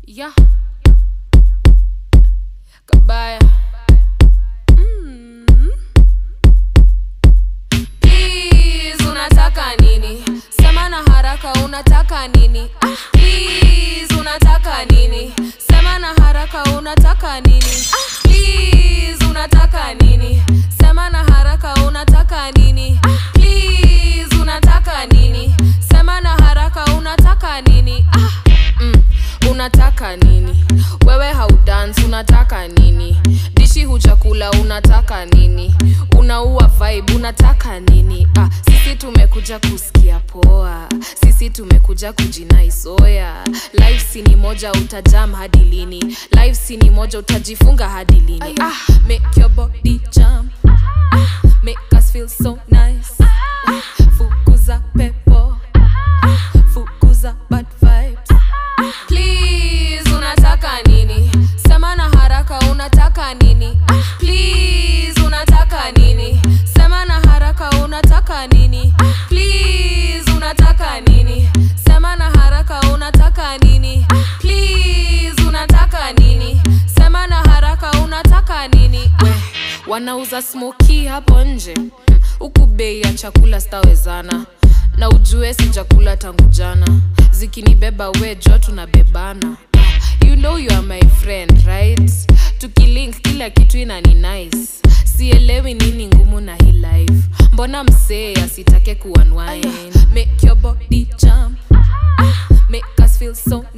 Yeah. Kabaya. Mm. Please, unataka nini? Sema na haraka unataka nini? Ah, please, unataka nini? Sema na haraka unataka nini? Ah, please, unataka nini? Sema na haraka unataka nini? Ah, please, unataka nini? Sema na haraka unataka nini? Ah, mm, unataka nini? Wewe haudance unataka nini? Dishi huchakula unataka nini? Unaua vibe unataka nini? Ah, sisi tumekuja kusikia poa, sisi tumekuja kujinaisoya. Life si ni moja, utajam hadi lini? Life si ni moja, utajifunga hadi lini? Ah, make your body jump, ah, make us feel so nice. Ah, fukuza pepo, ah, fukuza bad vibes. Please, unataka nini? Sema na haraka unataka nini? Ah, Please, unataka nini? Sema na haraka unataka nini? Ah, Please, unataka nini? Sema na haraka unataka nini? Ah, Please, unataka nini? Sema na haraka unataka nini? We, wanauza smoki hapo nje Hmm, huku bei ya chakula stawezana na ujue sijakula tangu jana zikinibeba we jo tunabebana you know you are my friend right tukilink kila kitu inani nice sielewi nini ngumu na hii life mbona msee asitake kuunwind make your body jump ah, make us feel so